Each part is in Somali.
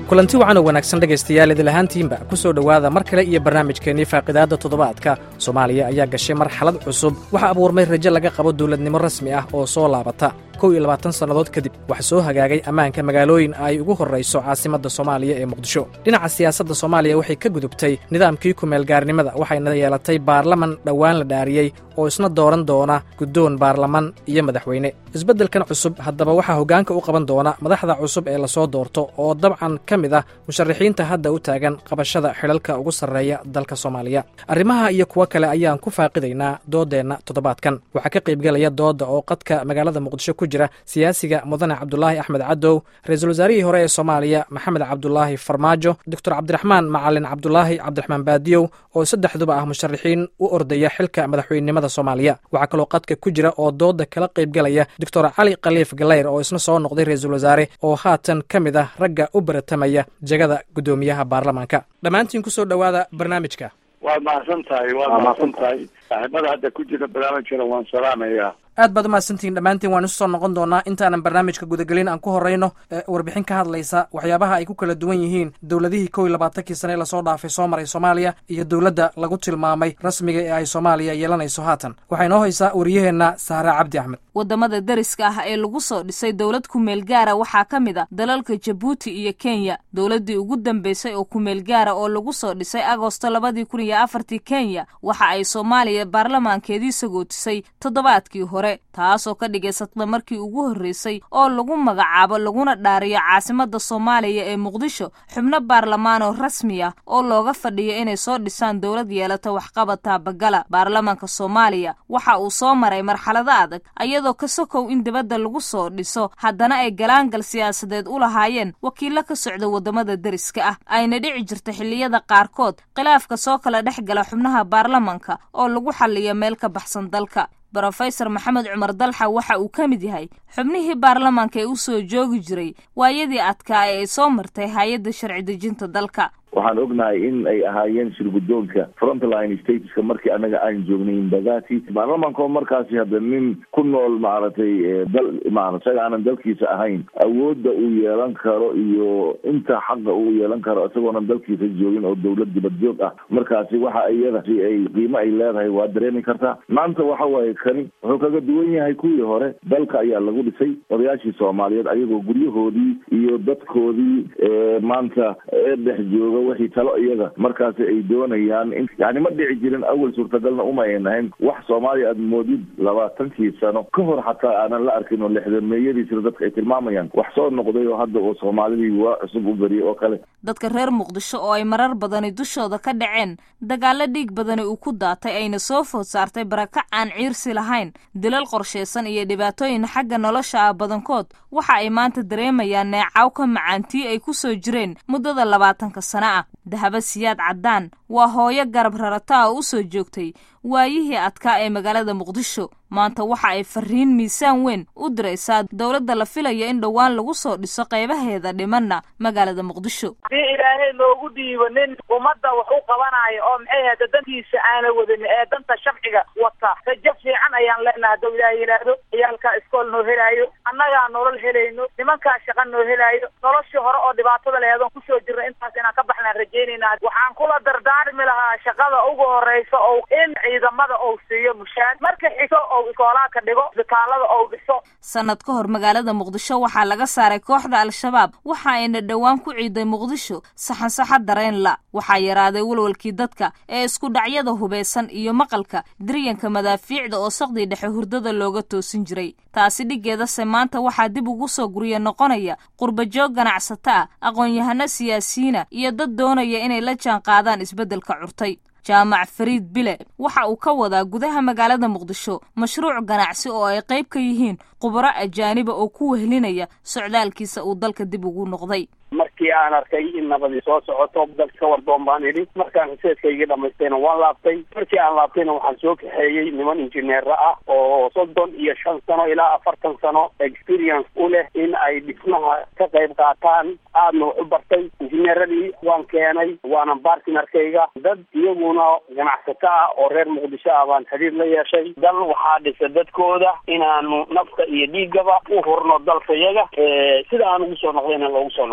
kulanti wacan oo wanaagsan dhegaystayaal idil ahaantiinba ku soo dhowaada mar kale iyo barnaamijkeennii faaqidaadda toddobaadka soomaaliya ayaa gashay marxalad cusub waxaa abuurmay rajo laga qabo dawladnimo rasmi ah oo soo laabata kow iyo labaatan sannadood kadib waxaa soo hagaagay ammaanka magaalooyin ay ugu horrayso caasimadda soomaaliya ee muqdisho dhinaca siyaasadda soomaaliya waxay ka gudubtay nidaamkii kumeelgaarnimada waxayna yeelatay baarlaman dhowaan la dhaariyey oo isna dooran doona guddoon baarlaman iyo madaxweyne isbeddelkan cusub haddaba waxaa hoggaanka u qaban doona madaxda cusub ee lasoo doorto oo dabcan ka mid ah musharaxiinta hadda u taagan qabashada xidhalka ugu sarreeya dalka soomaaliya arrimaha iyo kuwo kale ayaan ku faaqidaynaa dooddeenna toddobaadkan waxaa ka qaybgelaya doodda oo qadka magaalada muqdisho ku jira siyaasiga mudane cabdulaahi axmed cadow ra-iisul wasaarihii hore ee soomaaliya maxamed cabdulaahi farmaajo doctor cabdiraxmaan macalin cabdulaahi cabdiraxmaan baadiyow oo saddexduba ah musharaxiin u ordaya xilka madaxweynenimada soomaaliya waxaa kaloo qadka ku jira oo doodda kala qaybgelaya doctor cali khaliif galeyr oo isna soo noqday ra-iisul wasaare oo haatan ka mid ah ragga u baratamaya jegada guddoomiyaha baarlamaanka dhammaantiin kusoo dhowaada barnaamijka waad mahadsan tahay waad mahadsan tahay saaxiibada hadda ku jira barnaamijkana waan salaamayaa aad baad umahadsantihiin dhammaantiin waan isu soo noqon doonaa intaanan barnaamijka gudagelin aan ku horrayno warbixin ka hadlaysa waxyaabaha ay ku kala duwan yihiin dowladihii kow iyo labaatankii sane ee lasoo dhaafay soo maray soomaaliya iyo dowladda lagu tilmaamay rasmiga ee ay soomaaliya yeelanayso haatan waxaa inoo haysaa waryaheenna saare cabdi axmed waddamada deriska ah ee lagu soo dhisay dowlad kumeel gaara waxaa ka mid a dalalka jabuuti iyo kenya dowladdii ugu dambeysay oo kumeel gaara oo lagu soo dhisay agosto labadii kun iyo afartii kenya waxa ay soomaaliya baarlamaankeedii sagootisay toddobaadkii hore taasoo ka dhigaysatda markii ugu horreysay oo lagu magacaabo laguna dhaariyo caasimadda soomaaliya ee muqdisho xubno baarlamaanoo rasmi ah oo looga fadhiyo inay soo dhisaan dowlad yeelata waxqabad taabagala baarlamaanka soomaaliya waxa uu soo maray marxalado adag ayadoo ka sokow in dibadda lagu soo dhiso haddana ay galaangal siyaasadeed u lahaayeen wakiilo ka socda waddamada deriska ah ayna dhici jirta xilliyada qaarkood khilaafka soo kala dhex gala xubnaha baarlamanka oo lagu xalliyo meel ka baxsan dalka brofesor maxamed cumar dalxa waxa uu ka mid yahay xubnihii baarlamaanka ee u soo joogi jiray waayadii adkaa ee ay soo martay hay-adda sharci dejinta dalka waxaan ognahay in ay ahaayeen shirgudoonka frontline stateska markii anaga aan joognay imbagati baarlamaanko markaasi hadda nin ku nool maaragtay dal maara isaga aanan dalkiisa ahayn awoodda uu yeelan karo iyo inta xaqa uu yeelan karo isagoonan dalkiisa joogin oo dawlad dibad joog ah markaasi waxa iyada si ay qiimo ay leedahay waa dareemi kartaa maanta waxa waaye kani wuxuu kaga duwan yahay kuwii hore dalka ayaa lagu dhisay odayaashii soomaaliyeed ayagoo guryahoodii iyo dadkoodii maanta ee dhex jooga wixii talo iyaga markaasi ay doonayaan in yani ma dhici jirin awal suurtagalna uma ayn ahayn wax soomaaliya aad moodid labaatankii sano ka hor xataa aanan la arkin oo lixdameeyadiisna dadka ay tilmaamayaan wax soo noqday oo hadda oo soomaalidii waa cusub u beriyay oo kale dadka reer muqdisho oo ay marar badani dushooda ka dhaceen dagaallo dhiig badani uu ku daatay ayna soo food saartay barakac aan ciirsi lahayn dilal qorshaysan iyo dhibaatooyin xagga nolosha ah badankood waxa ay maanta dareemayaan neecaw ka macaantii ay ku soo jireen muddada labaatanka sano ah dahaba siyaad caddaan waa hooyo garab rarata oo u soo joogtay waayihii adkaa ee magaalada muqdisho maanta waxa ay fariin miisaan weyn u diraysaa dowladda la filayo in dhowaan lagu soo dhiso qaybaheeda dhimanna magaalada muqdisho hadii ilaahay loogu dhiibo nin ummadda wax u qabanayo oo maxay ahda dantiisa aana wadin ee danta sharciga wata rajo fiican ayaan leenaha hadduu ilaahay yidhaahdo ciyaalkaa iskool noo helaayo annagaa nolol helayno nimankaa shaqa noo helaayo noloshii hore oo dhibaatada leheedoon kusoo jirna intaas inaan ka baxnaan rajaynayna waxaan kula dardaarmi lahaa shaqada ugu horeysa oo in ciidamada ou siiyo mushaar marka xiso ou iskoolaadka dhigo isbitaalada ou dhiso sanad ka hor magaalada muqdisho waxaa laga saaray kooxda al-shabaab waxa ayna dhowaan ku ciiday muqdisho saxansaxa dareen la waxaa yaraaday walwalkii dadka ee isku dhacyada hubeysan iyo maqalka diryanka madaafiicda oo saqdii dhexe hurdada looga toosin jiray taasi dhiggeedase maanta waxaa dib ugu soo gurya noqonaya qurbajoog ganacsato ah aqoon-yahano siyaasiyiina iyo dad doonaya inay la jaan qaadaan isbeddelka curtay jaamac fariid bile waxa uu ka wadaa gudaha magaalada muqdisho mashruuc ganacsi oo ay qayb ka yihiin khubaro ajaaniba oo ku wehlinaya socdaalkiisa uu dalka dib ugu noqday markii aan arkay in nabadii soo socoto dalka ka wardoon baan idhi markaan riseedkaygii dhamaystayna waan laabtay markii aan laabtayna waxaan soo kaxeeyey niman injineera ah oo soddon iyo shan sano ilaa afartan sano experience u leh in ay dhismaha ka qayb qaataan aadna wax u bartay injineeradii waan keenay waana bartnerkayga dad iyaguna ganacsato ah oo reer muqdisho ah baan xiriir la yeeshay dal waxaa dhisa dadkooda inaanu nafta iyo dhiigaba u hurno dalkayaga sida aan ugu soo noqdayna loogu soo noqdo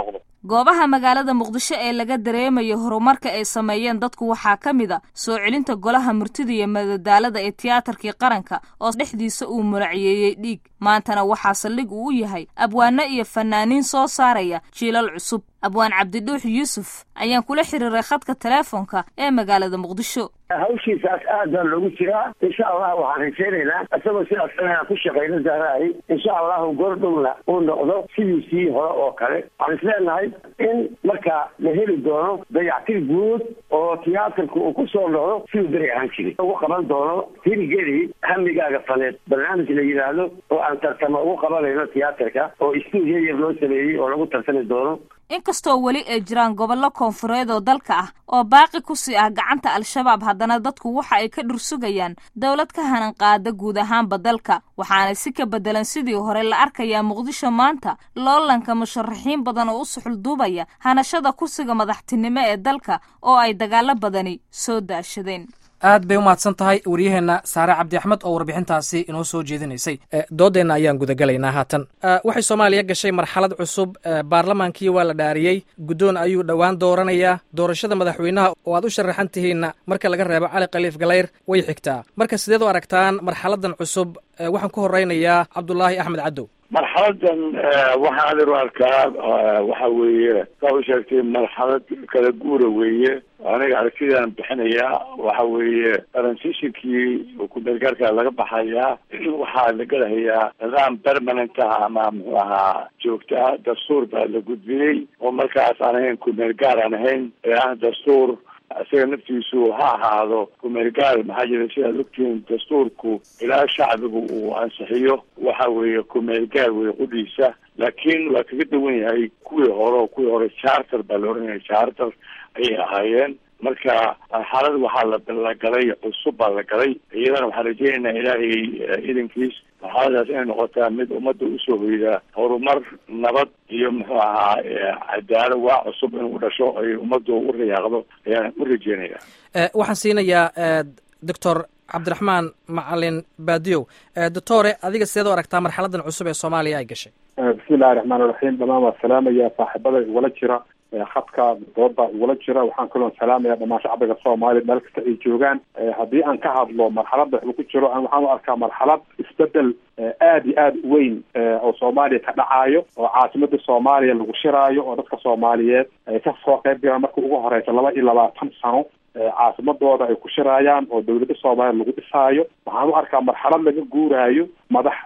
goobaha magaalada muqdisho ee laga dareemayo horumarka ay sameeyeen dadku waxaa ka mid a soo celinta golaha murtida iyo madadaalada ee tiyaatarkii qaranka oo dhexdiisa uu muraciyeeyey dhiig maantana waxaa saldhig uu u yahay abwaano iyo fanaaniin soo saaraya jiilal cusub abwaan cabdidhuux yuusuf ayaan kula xiriiray khadka teleefonka ee magaalada muqdisho hawshiisaas aad baa loogu jiraa insha allah waxaan rajaynaynaa isagoo sidaas inaan ku shaqayno zahraay insha allahu goordhowna uu noqdo sidiisii hore oo kale waxaan isleenahay in markaa la heli doono dayactir guud oo tiyaatarka uu ku soo noqdo siduu beri ahaan jiray ugu qaban doono hirigeli hamigaaga faneed barnaamij la yidhaahdo oo aan tartamo ugu qabanayno tiyaatarka oo stuudiyo yar loo sameeyey oo lagu tartami doono inkastoo weli ay jiraan gobollo koonfureed oo dalka ah oo baaqi ku sii ah gacanta al-shabaab haddana dadku waxa ay ka dhursugayaan dowlad ka hanan qaada guud ahaanba dalka waxaana si ka beddelan sidii hore la arkayaa muqdisho maanta loolanka musharaxiin badan oo u suxulduubaya hanashada kursiga madaxtinimo ee dalka oo ay dagaalo badani soo daashadeen aad bay u mahadsan tahay wariyaheenna saare cabdi axmed oo warbixintaasi inoo soo jeedinaysay doodeenna ayaan gudagelaynaa haatan waxay soomaaliya gashay marxalad cusub baarlamaankii waa la dhaariyey guddoon ayuu dhowaan dooranayaa doorashada madaxweynaha oo aad u sharaxan tihiinna marka laga reebo cali khaliif galayr way xigtaa marka sideed u aragtaan marxaladan cusub waxaan ku horeynayaa cabdulaahi axmed cadow marxaladan waxaan adeer u arkaa waxa weeye saa u sheegtay marxalad kala guura weeye aniga aragtidaan bixinayaa waxa weeye transitionkii ku-meelgaarka laga baxayaa waxaa la gelahayaa nidaam permanent ah ama muxuu ahaa joogta ah dastuur baa la gudbiyey oo markaas aan ahayn ku-meel gaar aan ahayn ee ah dastuur isaga naftiisu ha ahaado kumeel gaar maxaa jira sidaad ogtihiin dastuurku ilaa shacbigu uu ansixiyo waxa weeye kumeel gaar weye qudhiisa laakiin waa kaga duwan yahay kuwii hore oo kuwii hore charter baa la oranaya charter ayay ahaayeen marka marxalad waxaa la galay cusub baa la galay iyadana waxaan rajeynaynaa ilaahay idankiis marxaladaas inay noqotaa mid ummadda usoo hoyda horumar nabad iyo muxuu ahaa cadaalo waa cusub inuu dhasho ay ummaddu u rayaaqdo ayaan u rajeynaya waxaan siinayaa doctor cabdiraxmaan macalin baadiyow doctore adiga sideed u aragtaa marxaladan cusub ee soomaaliya ay gashay bismi illahi raxmaan iraxiim dhamaan waa salaamaya saaxiibada igula jira khadka dooda igula jira waxaan kaloo salaamaya dhamaan shacbiga soomaaliya meel kasta ay joogaan haddii aan ka hadlo marxalada waxuu ku jiro waxaan u arkaa marxalad isbedel aada iyo aada weyn oo soomaaliya ka dhacaayo oo caasimada soomaaliya lagu shiraayo oo dadka soomaaliyeed ay ka soo qayb galaan marka ugu horeysa laba iyo labaatan sano caasimadooda ay ku shiraayaan oo dawladda soomaaliya lagu dhisaayo waxaan u arkaa marxalad laga guuraayo madax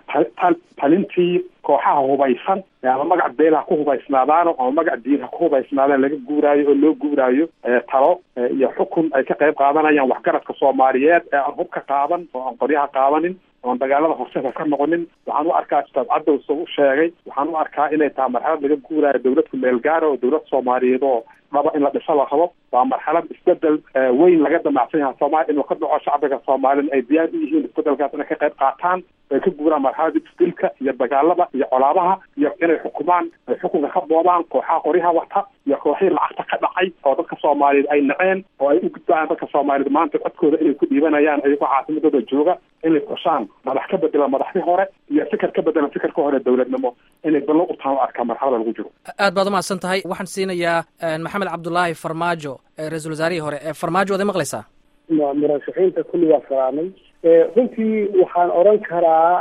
talintii kooxaha hubaysan ama magac beel ha ku hubaysnaadaano ama magac diin ha ku hubaysnaadaan laga guuraayo oo loo guuraayo talo iyo xukun ay ka qayb qaadanayaan waxgaradka soomaaliyeed ee aan hub ka qaadan oo aan qoryaha qaadanin oon dagaalada horseeda ka noqonin waxaan u arkaa ustaad cadow soo u sheegay waxaan u arkaa inay tahay marxalad laga guuraayo dawlad kumeel gaara oo dawlad soomaaliyeed oo dhaba in la dhiso la rabo waa marxalad isbedel weyn laga damacsan yahay soomaaliya inuu ka dhaco shacbiga soomaaliyana ay diyaar u yihiin isbedelkaas inay ka qayb qaataan ay ka guuraan marxalada isdilka iyo dagaalada iyo colaabaha iyo inay xukumaan ay xukunka ka boobaan kooxaha qoryaha wata iyo kooxihii lacagta ka dhacay oo dadka soomaaliyeed ay naceen oo ay u gudbayaan dadka soomaaliyeed maanta codkooda inay ku dhiibanayaan ayagoo caasimadooda jooga inay qoshaan madax ka bedelan madaxdii hore iyo fikir ka bedelan fikirka hore dawladnimo inay ballo u tahan u arkaa marxalada lagu jiro aad baad umahadsan tahay waxaan siinayaa maxamed cabdulaahi farmaajo ra-iisul wasaarihii hore farmaajo waad maqlaysaa murashaxiinta kulli waa salaamay runtii waxaan oran karaa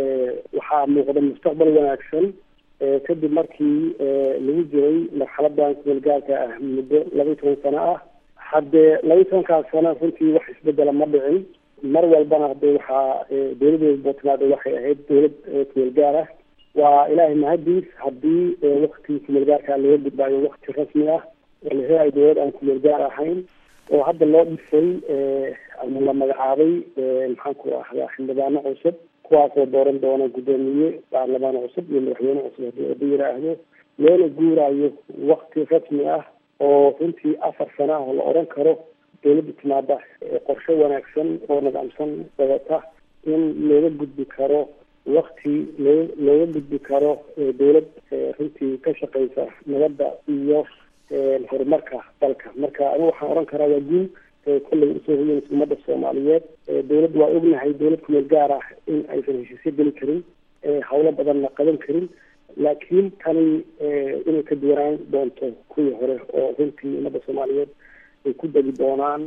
waxaa muuqda mustaqbal wanaagsan kadib markii lagu jiray marxaladan kumeelgaarka ah muddo laba iyo toban sano ah haddee laba iyo tobankaas sano runtii wax isbedela ma dhicin mar walbana hadee waxaa dawladeeda puntland waxay ahayd dawlad kumeel gaar ah waa ilaahay mahadiis haddii wakti kumeel gaarka laga gudbaayo wakti rasmi ah oo la helayo dawlad aan kumeel gaar ahayn oo hadda loo dhisay ama la magacaabay maxaan ku ahdaa xildhibaano cusub kuwaasoo dooran doona guddoomiye baarlamaan cusub iyo madaxweyne cusub haddii oda yidhaahdo loona guuraayo wakti rasmi ah oo runtii afar sano ah oo la odhan karo dawladda timaada qorshe wanaagsan oo nidaamsan wadata in looga gudbi karo wakti loo looga gudbi karo dawlad runtii ka shaqeysa nabadda iyo horumarka dalka marka anigu waxaan oran karaa waa guul kollay usoo hoyanaysa ummadda soomaaliyeed dawladda waa ognahay dawlad kumeel gaar ah in aysan heshiisyo geli karin hawlo badanna qaban karin laakiin tani inay ka duwanaan doonto kuwii hore oo runtii ummadda soomaaliyeed ay ku degi doonaan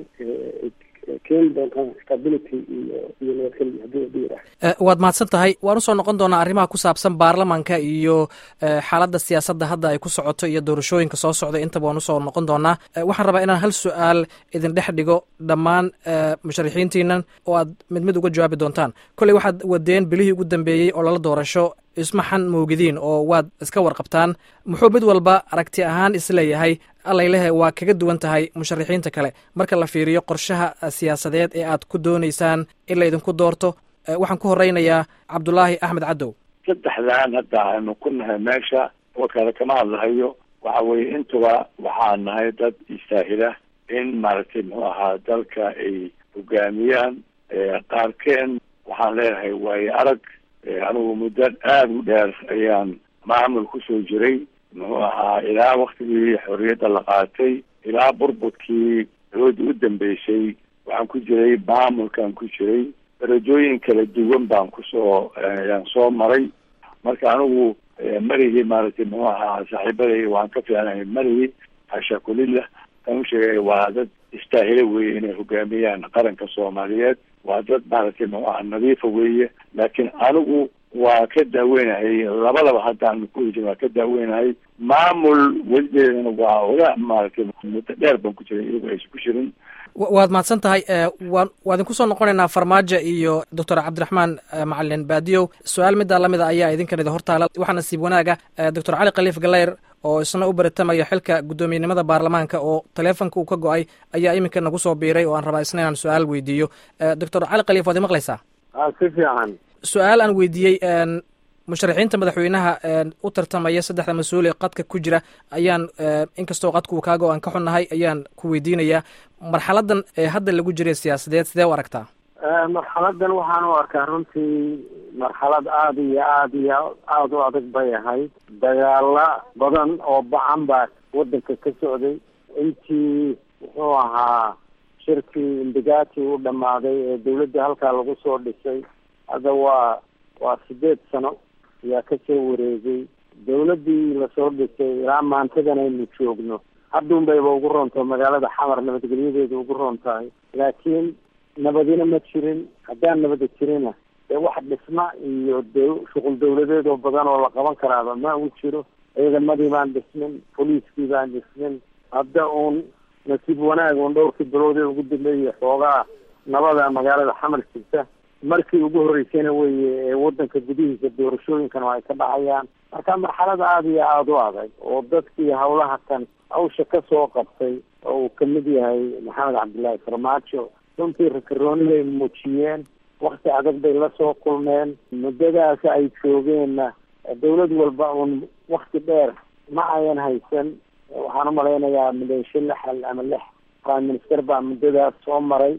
keeni doontaan stability iyo iyo nabadgelyo haddii hadii yidhaah waad mahadsan tahay waan usoo noqon doonaa arrimaha ku saabsan baarlamanka iyo xaaladda siyaasadda hadda ay ku socoto iyo doorashooyinka soo socda intaba waan usoo noqon doonaa waxaan rabaa inaan hal su-aal idin dhex dhigo dhammaan musharixiintiinan oo aad mid mid uga jawaabi doontaan kolley waxaad wadeen bilihii ugu dambeeyey oo lala doorasho ismaxan moogidiin oo waad iska warqabtaan muxuu mid walba aragti ahaan isleeyahay allaylehe waa kaga duwan tahay musharixiinta kale marka la fiiriyo qorshaha siyaasadeed ee aad ku doonaysaan in la idinku doorto waxaan ku horeynayaa cabdulaahi axmed cadow saddexdan hadda aynu ku nahay meesha oo kale kama hadlahayo waxa weeye intuba waxaa nahay dad istaahila in maaragtay muxuu ahaa dalka ay hogaamiyaan qaarkeen waxaan leenahay waayo arag anigu muddo aada u dheer ayaan maamul kusoo jiray muxuu ahaa ilaa waktigii xorriyadda la qaatay ilaa burburkii dowladda u dambeysay waxaan ku jiray maamulkaan ku jiray darajooyin kala duwan baan kusoo yaan soo maray marka anigu marigii maaragtay muxuu ahaa saaxiibaday waan ka fiicnahay marigii hasha kulillah kan u sheegay waa dad istaahila weeye inay hogaamiyaan qaranka soomaaliyeed waa dad maaragtay muxuu ahaa nadiifa weeye laakiin anigu waa ka daaweynahay labadaba haddaan ku hijin waa ka daaweynahay maamul weligeedana waa oga maaragtay muddo dheer baan ku jiray iyagu aysan ku jirin waad mahadsan tahay waan waa idinku soo noqonaynaa farmaajo iyo doctor cabdiraxmaan macalin baadiyow su-aal middaa lamida ayaa idinkan idin hortaala waxaa nasiib wanaaga doctor cali khaliif galeyr oo isna u baratamaya xilka guddoomiyenimada baarlamaanka oo taleefonka uu ka go-ay ayaa iminka nagu soo biiray oo aan rabaa isna inaan su-aal weydiiyo doctor cali khaliif waad imaqlaysaa si fiican su-aal aan weydiiyey musharaxiinta madaxweynaha u tartamaya saddexda mas-uul ee qadka ku jira ayaan inkastoo qadka uu kaago aan ka xunnahay ayaan ku weydiinayaa marxaladan ee hadda lagu jiray siyaasadeed sidee u aragtaa marxaladan waxaan u arkaa runtii marxalad aada iyo aada iyo aada u adag bay ahayd dagaala badan oo bacan baa wadanka ka socday intii muxuu ahaa shirkii indagaati u dhamaaday ee dawladda halkaa lagu soo dhisay hadda waa waa sideed sano ayaa kasoo wareegay dawladdii lasoo dhisay ilaa maantadan aynu joogno hadduun bayba ugu roontahay magaalada xamar nabadgelyadeeda ugu roon tahay laakiin nabadina ma jirin haddaan nabada jirina dee wax dhisma iyo de shuqul dawladeed oo badan oo la qaban karaaba ma u jiro ciidamadii baan dhismin boliiskii baan dhismin hadda uun nasiib wanaag uun dhowrkii bilood ee ugu dambeeyay xoogaa nabada magaalada xamar jirta markii ugu horreysayna weye ee wadanka gudihiisa doorashooyinkan ay ka dhacayaan marka marxalada aada iyo aada u adag oo dadkii hawlaha kan hawsha kasoo qabtay oo uu kamid yahay maxamed cabdillaahi farmaajo runtii rakarooniday muujiyeen wakti adag bay lasoo kulmeen muddadaas ay joogeenna dawlad walba uun wakti dheer ma ayan haysan waxaan umalaynayaa maleesho lixal ama lix prime minister baa muddadaas soo maray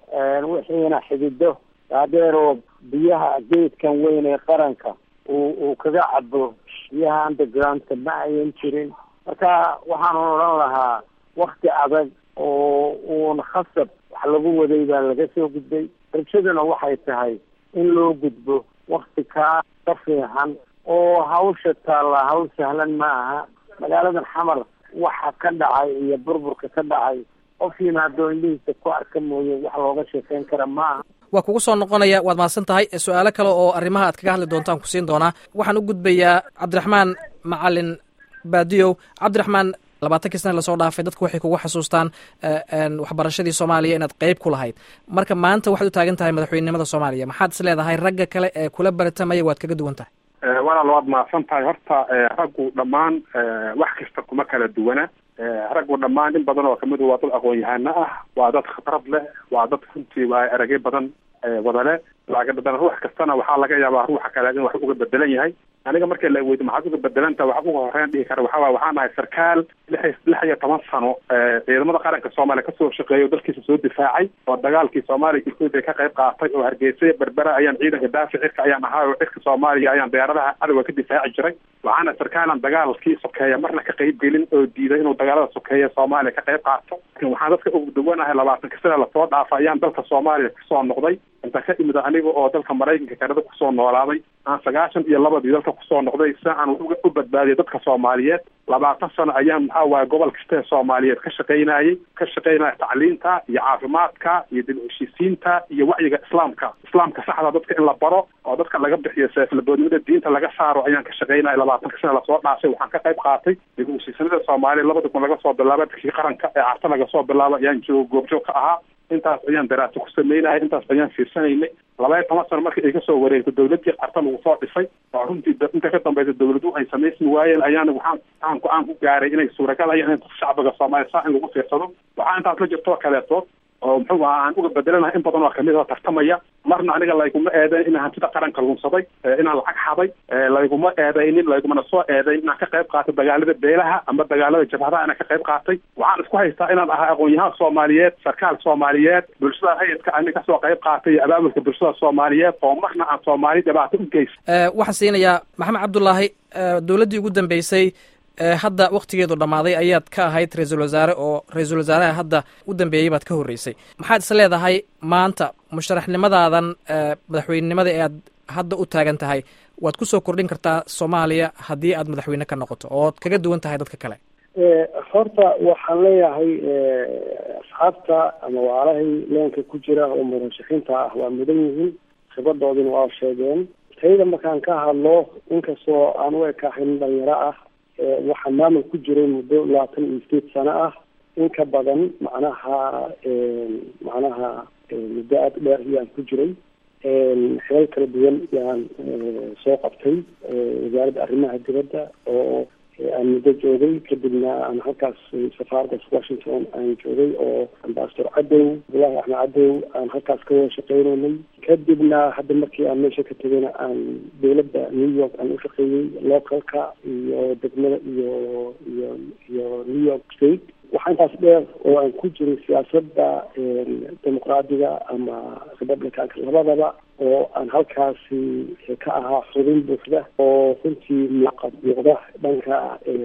wixiina xidido dhaadheer oo biyaha geedkan weyn ee qaranka uu uu kaga cabo biyaha undergroundka ma ayan jirin marka waxaan odhan lahaa wakti adag oo uun khasab wax lagu waday baa laga soo gudbay rajaduna waxay tahay in loo gudbo wakti kaa ka fiican oo hawsha taalla hawl sahlan ma aha magaaladan xamar waxa ka dhacay iyo burburka ka dhacay qof yimaado indhihiisa ku arka mooye wax looga sheekeyn kara maaha waa kugu soo noqonaya waad mahadsan tahay su-aalo kale oo arrimaha aad kaga hadli doontaan ku siin doonaa waxaan u gudbayaa cabdiraxmaan macalin baadiyow cabdiraxmaan labaatankii sana lasoo dhaafay dadku waxay kugu xasuustaan waxbarashadii soomaaliya inaad qeyb ku lahayd marka maanta waxaad u taagan tahay madaxweynenimada soomaaliya maxaad is leedahay ragga kale ee kula baratamaya waad kaga duwan tahay walaal waad mahadsan tahay horta raggu dhammaan wax kasta kuma kala duwana raggu dhammaan in badan oo kamid waa dad aqoon-yahano ah waa dad khibrad leh waa dad runtii waa eragyo badan wadale laakiin ruux kastana waxaa laga yaabaa ruuxa kale in wax uga bedelan yahay aniga marka la weydo maxaad uga bedelanta wax uga horeyn dhihi kara waxaa waay waxaan ahay sarkaal lix lix iyo toban sano ciidamada qaranka soomaaliya kasoo shaqeeya oo dalkiisa soo difaacay oo dagaalkii soomaaliya etoobiya ka qayb qaatay oo hargeysa berbera ayaan ciidanka daafi cirka ayaan ahaa oo cirka soomaaliya ayaan diyaaradaha cadowga ka difaaci jiray waxaana sarkaalan dagaalkii sokeeya marna ka qayb gelin oo diiday inuu dagaalada sokeeya soomaaliya ka qayb qaato laakiin waxaan dadka ugu duwanahay labaatanka sida lasoo dhaafa ayaan dalka soomaaliya kasoo noqday inta ka imid aniga oo dalka maraykanka kanada kusoo noolaaday aan sagaashan iyo labadii dalka kusoo noqday si aan u badbaadiyay dadka soomaaliyeed labaatan sano ayaan maxaa waaye gobol kasta ee soomaaliyeed ka shaqaynayay ka shaqaynaya tacliinta iyo caafimaadka iyo dib heshiisiinta iyo wacyiga islaamka islaamka saxda dadka in la baro oo dadka laga bixiyo seeflaboodnimada diinta laga saaro ayaan ka shaqaynaya labaatanka sana lasoo dhaafay waxaan ka qayb qaatay dib heshiisanada soomaaliya labada kun laga soo bilaaba dadkii qaranka ee carta laga soo bilaaba ayaan joog goobjoog ka ahaa intaas ayaan daraaso ku sameynaya intaas ayaan fiirsanaynay labaya toban sano markii ay kasoo wareegto dawladii qarta lagu soo dhisay oo runtii inta ka dambaysa dawladuhu ay samaysmi waayeen ayaana waxaan waxaan go-aan ku gaaray inay suuragal ayaan in shacbiga soomaaliya saa in lagu fiirsado waxaa intaas la jirto kaleeto oo muxuu ahaa aan uga bedelanahay in badan oo kamid oo tartamaya marna aniga layguma eedeyn inaan hantida qaranka lunsaday inaan lacag xaday layguma eedeynin laygumana soo eedeyn inaan ka qayb qaatay dagaalada beelaha ama dagaalada jabhadaha inaan ka qayb qaatay waxaan isku haystaa inaan ahaa aqoon-yahaan soomaaliyeed sarkaal soomaaliyeed bulshada hayadka ani kasoo qayb qaatay iyo abaabulka bulshada soomaaliyeed oo marna aan soomaali dhibaato u geysa waxaan siinayaa maxamed cabdullaahi dowladdii ugu dambeysay hadda waktigeedu dhammaaday ayaad ka ahayd ra-iisul wasaare oo ra-iisul wasaaraha hadda u dambeeyey baad ka horreysay maxaad is leedahay maanta musharaxnimadaadan madaxweynenimada ee aad hadda u taagan tahay waad kusoo kordhin kartaa soomaaliya haddii aad madaxweyne ka noqoto ood kaga duwan tahay dadka kale horta waxaan leeyahay asxaabta ama waalahay leenka ku jira oo murashaxiinta ah waa mudan yihiin khibradoodina waa sheegeen tayada markaan ka hadlo inkastoo aan u ekaahayn dhalinyaro ah waxaa maamul ku jiray muddo labaatan iyo sideed sano ah in ka badan macnaha macnaha muddo aada u dheer ayaan ku jiray xilal kala duwan yaan soo qabtay wasaaradda arrimaha dibadda oo aan muddo joogay kadibna aan halkaas safaaradda washington aan joogay oo ambasador cadow abdullahi axmed cadow aan halkaas ka wada shaqeynaynay kadibna hadda markii aan meesha ka tegayna aan dowladda new york aan ushaqeeyey localka iyo degmada iyo iyo iyo new york state waxaa intaas dheer oo aan ku jiray siyaasadda dimuqraadiga ama republicanka labadaba oo aan halkaasi ka ahaa xubin buuxda oo runtii muuqad muuqda dhanka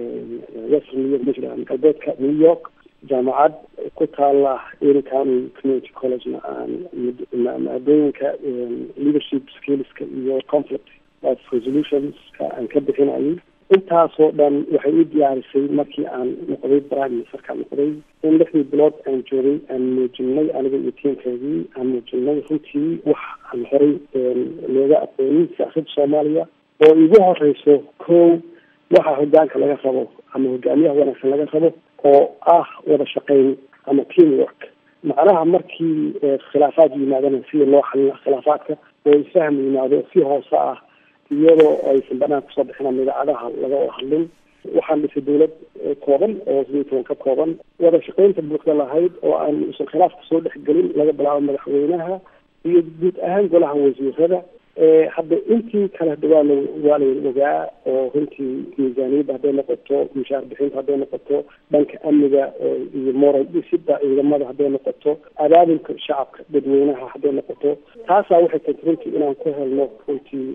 western new york michigan galbeedka new york jaamacad ku taala ery county community collegena aan maadooyinka leadership skillska iyo conflict of resolutionska aan ka bixinayay intaasoo dhan waxay u diyaarisay markii aan noqday prime ministerka noqday in lixdii bilood aan joogay aan muujinay aniga iyo tiimkeedii aan muujinay runtii wax aan horay looga aqoonin siyaasadda soomaaliya oo igu horeyso kow waxa hogaanka laga rabo ama hogaamiyaha wanaagsan laga rabo oo ah wada shaqeyn ama team work macnaha markii khilaafaad yimaadana sida loo xalina khilaafaadka oo isfaham yimaado si hoose ah iyadoo aysan banaan kusoo bixin idaacadaha laga hadlin waxaan dhisay dawlad kooban oo sideed toban ka kooban wada shaqeynta buuxda lahayd oo aan usan khilaafka soo dhexgelin laga bilaabo madaxweynaha iyo guud ahaan golaha wasiirada hadda intii kale hada waa la waa la ogaa oo runtii miisaaniyadda hadday noqoto mushaar bixinta hadday noqoto dhanka amniga iyo moral dhisida ciidamada hadday noqoto abaabulka shacabka dadweynaha hadday noqoto taasaa waxay keentay runtii inaan ku helno runtii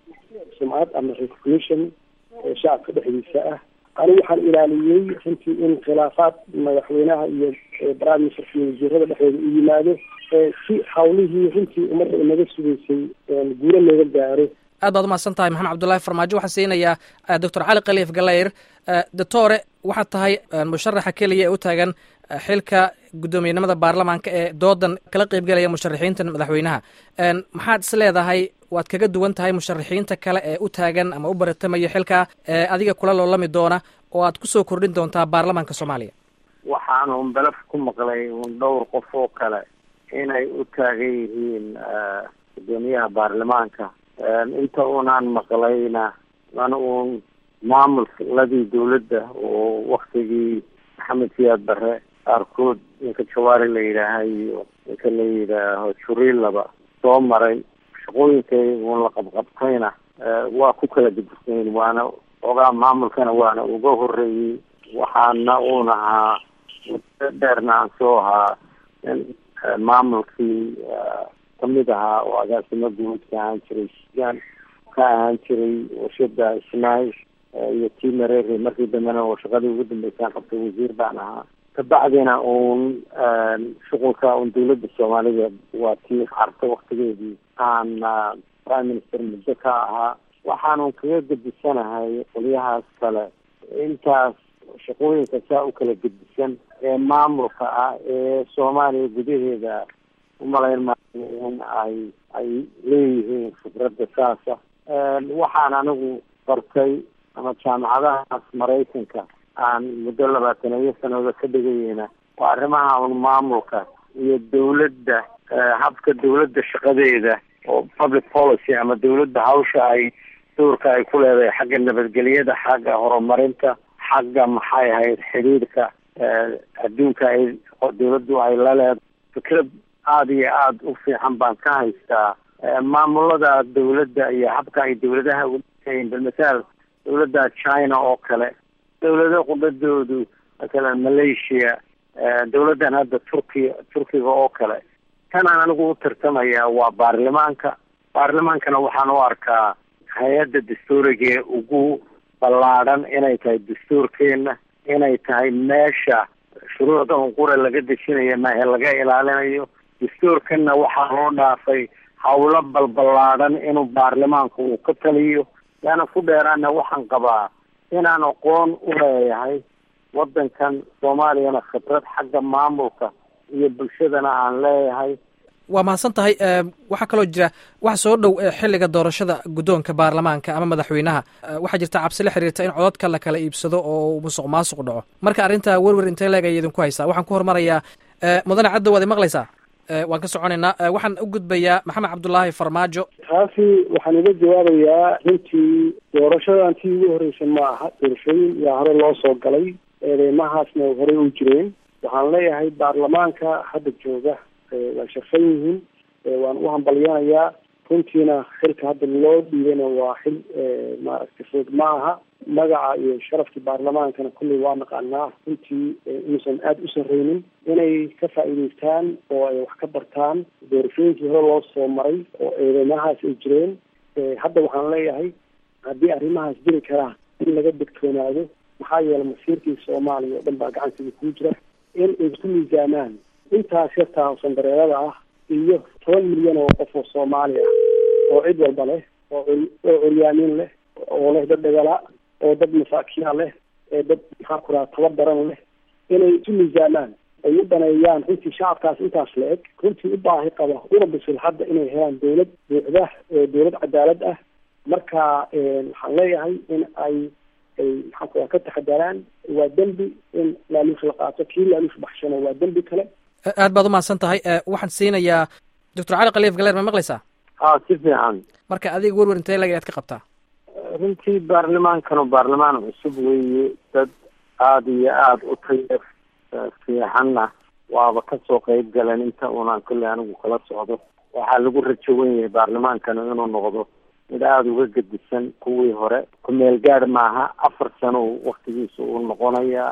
sumcad ama recognition shacabka dhexdiisa ah ani waxaan ilaaliyey runtii in khilaafaad madaxweynaha iyo prime ministerka iyo wasiirada dhexdooda u yimaado si hawlihii runtii ummadda inaga sugaysay guulo looga gaaro aad baad umahadsan tahay maxamed cabdullaahi farmaajo waxaan siinayaa doctor cali khaliif galayr doctore waxaad tahay musharaxa keliya ee u taagan xilka guddoomiyenimada baarlamaanka ee doodan kala qeybgelaya musharaxiinta madaxweynaha maxaad is leedahay waad kaga duwan tahay musharaxiinta kale ee u taagan ama u baratamaya xilka ee adiga kula loolami doona oo aad kusoo kordhin doontaa baarlamaanka soomaaliya waxaan un belaf ku maqlay un dhowr qof oo kale inay u taagan yihiin guddoomiyaha baarlamaanka inta unaan maqlayna mana uun maamulladii dawladda oo waktigii maxamed siyaad barre qaarkood ninka jawaari la yidhaaha iyo ninka la yidhaaho juriilaba soo maray shaqooyinkay uun la qabqabtayna waa ku kala gedisayn waana ogaa maamulkana waana uga horeeyey waxaana uun ahaa muddo dheerna aan soo ahaa in maamulkii kamid ahaa oo agaasimo guud ka ahaan jiray sudan ka ahaan jiray warshada ismail iyo tii mareere markii dambena oo shaqadii ugu dambeysaan qabtay wasiir baan ahaa kabacdina uun shuqulka un dawladda soomaalida waa tii carta waktigeedii aan prime minister muddo ka ahaa waxaanun kaga gedisanahay qolyahaas kale intaas shaqooyinka saa u kala gedisan ee maamulka ah ee soomaaliya gudaheeda umalayn maayo in ay ay leeyihiin khibradda saasa waxaan anigu bartay ama jaamacadahaas maraykanka aan muddo labaataniyo sanado ka dhigayeyna waa arrimaha un maamulka iyo dawladda habka dawladda shaqadeeda oo public policy ama dawladda hawsha ay dowrka ay ku leedahay xagga nabadgelyada xagga horumarinta xagga maxay ahayd xidhiidhka adduunka ay dawladdu ay la leedahay fikrad aada iyo aada u fiican baan ka haystaa maamulada dawladda iyo habka ay dawladaha uleeyihin bilmathaal dawladda china oo kale dawlado qudadoodu masalan malaysia dawladdan hadda turkiya turkiga oo kale tanaan anigu u tartamaya waa baarlamaanka baarlamaankana waxaan u arkaa hay-adda dastuurigae ugu ballaadhan inay tahay dastuurkeena inay tahay meesha shuruucda unqura laga dejinayo maahe laga ilaalinayo dastuurkanna waxaa loo dhaafay hawlo balballaadhan inuu baarlamaanku uu ka taliyo yaana ku dheeraana waxaan qabaa inaan aqoon u leeyahay waddankan soomaaliyana khibrad xagga maamulka iyo bulshadana aan leeyahay waa mahadsan tahay waxaa kaloo jira waxa soo dhow xilliga doorashada guddoonka baarlamaanka ama madaxweynaha waxaa jirta cabsi la xiriirta in codadka la kala iibsado oo musuq maasuq dhaco marka arrinta werwer intee leeg ay idinku haysaa waxaan ku hormarayaa mudane caddow waad imaqlaysaa waan ka soconaynaa waxaan u gudbayaa maxamed cabdulaahi farmaajo taasi waxaan uga jawaabayaa runtii doorashadan tii ugu horreysay ma aha doorashooyin yaa hore loo soo galay eedeymahaasna horey u jireen waxaan leeyahay baarlamaanka hadda jooga waa sharfan yihiin waan u hambalyanayaa runtiina xilka hadda loo dhiibana waa xil maaragtay fudud ma aha magaca iyo sharafkii baarlamaankana kulley waa naqaanaa runtii inuusan aada u sarreynin inay ka faa'iideystaan oo ay wax ka bartaan doorashooyinkii hore loo soo maray oo eedeymahaas ay jireen hadda waxaan leeyahay haddii arrimahaas jiri karaa in laga degtoonaado maxaa yeelay masiirkii soomaaliya oo dhan baa gacansiga kuu jira in ay isku miisaamaan intaas yartaa sandareerada ah iyo toban milyan oo qof oo soomaali ah oo cid walba leh oo oo curyaamin leh oo leh dad dhagala oo dad masaakiina leh ee dad maxaa ku raha taba daran leh inay isu miisaamaan ay u daneeyaan runtii shacabkaas intaas la eg runtii u baahi qaba una bisil hadda inay helaan dawlad buuxda dawlad cadaalad ah marka waxaan leeyahay in ay ay maxaa ku raha ka taxadaraan waa dembi in laaluush la qaato kii laaluush baxshana waa dembi kale aad baad umahadsan tahay waxaan siinayaa doctor cali khaliif galeer ma maqlaysaa ha si fiican marka adiga werwer intee lag ayaad ka qabtaa runtii baarlamaankanu baarlamaan cusub weeye dad aada iyo aada u taya fiicanna waaba kasoo qeyb galeen inta unaan kolley anigu kala socdo waxaa lagu rajo wen yahay baarlamaankanu inuu noqdo mid aada uga gedisan kuwii hore ku-meel gaad maaha afar sano waktigiisa uu noqonayaa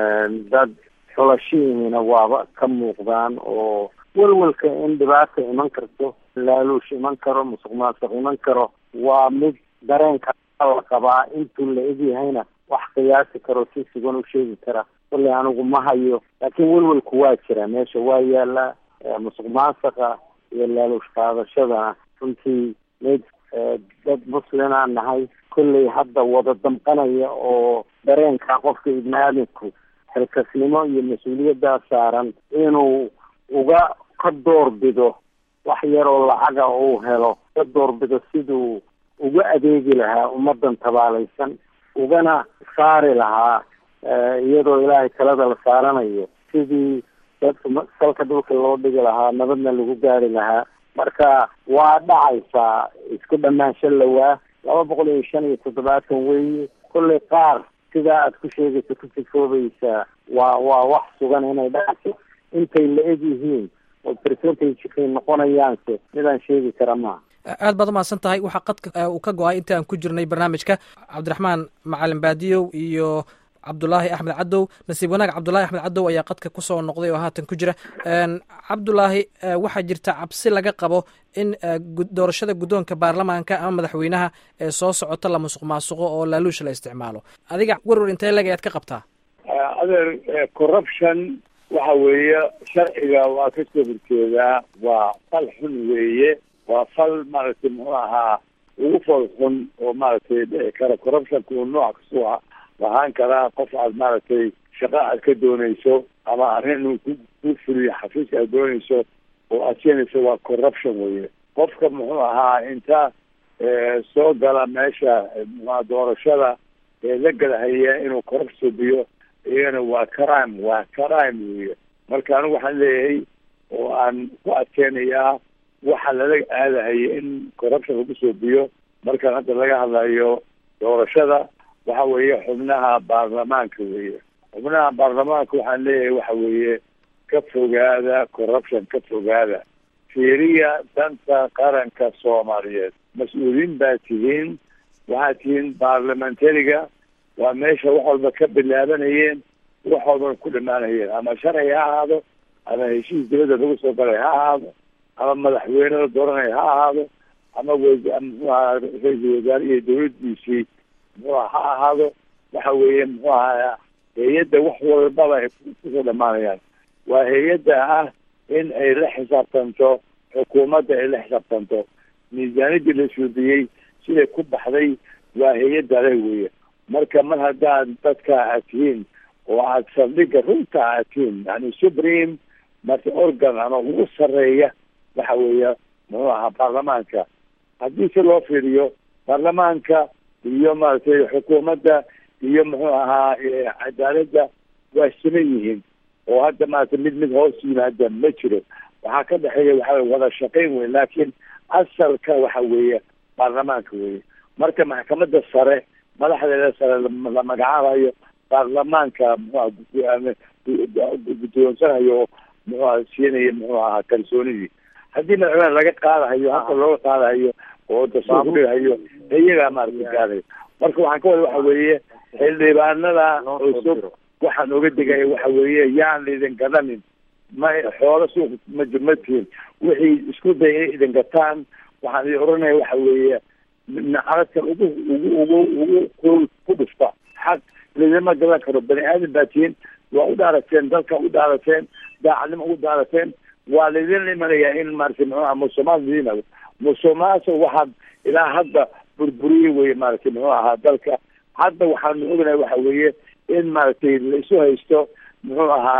dad xulashihiina waaba ka muuqdaan oo welwelka in dhibaata iman karto laaluush iman karo musuq maasuq iman karo waa mid dareenka la qabaa intuu la egyahayna wax qiyaasi karo si sugan u sheegi kara kolley anigu ma hayo laakiin welwelku waa jira meesha waa yaalaa musuq maasuqa iyo laaluush qaadashadana runtii mid dad muslimaan nahay kolley hadda wada damqanaya oo dareenka qofka ibni aadamku xilkasnimo iyo mas-uuliyaddaa saaran inuu uga ka doorbido wax yaroo lacaga uu helo ka doorbido siduu uga adeegi lahaa ummadan tabaalaysan ugana saari lahaa iyadoo ilaahay talada la saaranayo sidii dadka salka dhulka loo dhigi lahaa nabadna lagu gaari lahaa marka waa dhacaysaa isku dhamaansho lawaa laba boqol iyo shan iyo toddobaatan weeye kolley qaar sidaa aad ku sheegaysa ku sifoobaysaa waa waa wax sugan inay dhacayso intay la eg yihiin oo percentagekay noqonayaanse midaan sheegi kara maaha aad baad umahadsan tahay waxaa qadka uu ka go-ay inta aan ku jirnay barnaamijka cabdiraxmaan macalin baadiyow iyo cabdulaahi axmed cadow nasiib wanaag cabdulahi axmed cadow ayaa qadka kusoo noqday oo haatan ku jira cabdulaahi waxaa jirta cabsi laga qabo in doorashada guddoonka baarlamaanka ama madaxweynaha ee soo socota la musuq maasuqo oo laaluusha la isticmaalo adiga werwer intee leg ayaad ka qabtaa adeer corruption waxa weeye sharciga waa ka soo horjeedaa waa fal xun weeye waa fal maaragtay muxuu ahaa ugu fool xun oo maaragtay dhici kara corruptionka uu nooc kasoo lahaan karaa qof aad maaragtay shaqo aad ka doonayso ama arrin inuu ku ku fuliyo xafiiska aad doonayso oo aad keenayso waa corruption weye qofka muxuu ahaa inta soo gala meesha mxua doorashada ee la galahaya inuu corruption biyo iyana waa crime waa crime weye marka anigu waxaan leeyahay oo aan ku adkeynayaa waxa lala aadahaya in corruption lagu soo biyo markaan hadda laga hadlayo doorashada waxa weeye xubnaha baarlamaanka weye xubnaha baarlamaanka waxaan leeyahay waxa weeye ka fogaada corruption ka fogaada fiiriya danta qaranka soomaaliyeed mas-uuliyiin baa tihiin waxaad tihiin baarlamentariga waa meesha wax walba ka bilaabanayeen wax walbana ku dhamaanayeen ama sharci ha ahaado ama heshiis dibadda lagu soo galay ha ahaado ama madaxweyne la dooranaya ha ahaado ama wmxuaha ra-iisul wasaare iyo dawladdiisii muxuuha ha ahaado waxa weeye muxuu ahaa hay-adda wax walbaba ay kusoo dhamaanayaan waa hay-adda ah in ay la xisaabtanto xukuumadda ay la xisaabtanto miisaaniyadii la suudiyey siday ku baxday waa hay-adda ale weeye marka mar haddaad dadka aad tihiin oo aad saldhigga runta aad tihiin yani supreme marka organ ama ugu sarreeya waxa weeye muxuu ahaa baarlamaanka haddii si loo fiiriyo baarlamaanka iyo maaragtay xukuumadda iyo muxuu ahaa cadaaladda waa siman yihiin oo hadda maaragtay mid mid hoos yimaada ma jiro waxaa ka dhexeeya waxa wada shaqayn wey laakiin asalka waxa weeye baarlamaanka weye marka maxkamadda sare madaxdeeda sare la magacaabayo baarlamaanka muxuaha guddoonsanayo oo muxuaha siinaya muxuu ahaa kalsoonidii haddii madaxweyne laga qaadahayo halka looga qaadahayo oo dastuur ku dhigahayo iyagaa maaragtay gaadayo marka waxaan ka wada waxa weeye xildhibaanada cusub waxaan oga digaya waxa weeye yaan laidin gadanin ma xoolo suuq ma matihin wixii isku day inay idin gataan waxaan idin oranaya waxa weeye nacaladkan ugu ugu ugu ugu ku ku dhufta xaq lidima gadan karo bani aadan baa tihiin waa u dhaarateen dalka u dhaarateen daacadnimo ugu dhaarateen waa laydin imanayaa in maaragtay muxuu aha musumaad lidiin musumaasa waxaad ilaa hadda burburiyey weye maaragtay muxuu ahaa dalka hadda waxaanu ognahay waxa weeye in maaragtay la isu haysto muxuu ahaa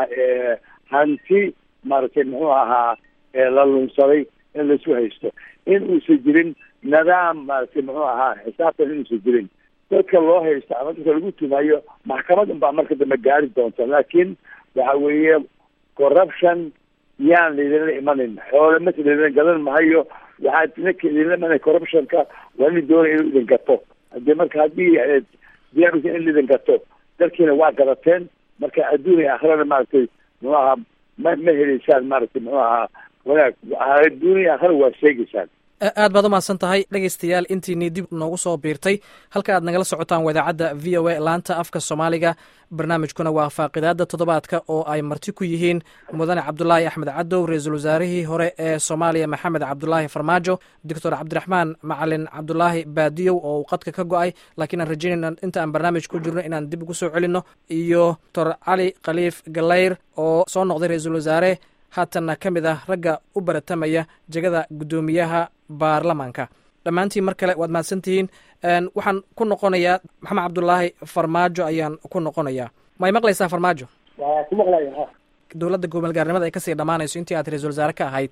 hanti maaragtay muxuu ahaa la lunsaday in laisu haysto in uusan jirin nidaam maaragtay muxuu ahaa xisaabtan inuusan jirin dadka loo haysto ama dadka lagu tumayo maxkamad unbaa marka dambe gaari doonta laakiin waxa weeye corruption yaan laydinla imanin xoole mata laydin gadan mahayo waxaad ninka idinla imanay corruptionka waa nin doonaya inuu idin gato hadii marka haddii diyaarisa in laidin gato dalkiina waa gadateen marka adduun iyo aakhirana maaragtay muxuu ahaa ma ma heleysaan maaragtay muxuu ahaa wanaag adduun iyo aakhira waa sheegeysaan aad baad umahadsan tahay dhegaystayaal intiinii dib noogu soo biirtay halka aad nagala socotaan wadaacadda v o a laanta afka soomaaliga barnaamijkuna waa faaqidaada toddobaadka oo ay marti ku yihiin mudane cabdulaahi axmed cadow ra-iisul wasaarihii hore ee soomaaliya maxamed cabdulaahi farmaajo doctor cabdiraxmaan macalin cabdulaahi baadiyow oo uu qadka ka go-ay laakiin aan rajaynayna inta aan barnaamij ku jirno inaan dib ugu soo celinno iyo doctor cali khaliif galeyr oo soo noqday ra-iisul wasaare haatanna ka mid ah ragga u baratamaya jegada guddoomiyaha baarlamaanka dhammaantiin mar kale waad mahadsan tihiin waxaan ku noqonayaa maxamed cabdulaahi farmaajo ayaan ku noqonayaa may maqlaysaa farmaajo waa ku maqlaya ha dowladda gobolgaarnimada ay kasii dhammaanayso intii aad ra-isul wasaare ka ahayd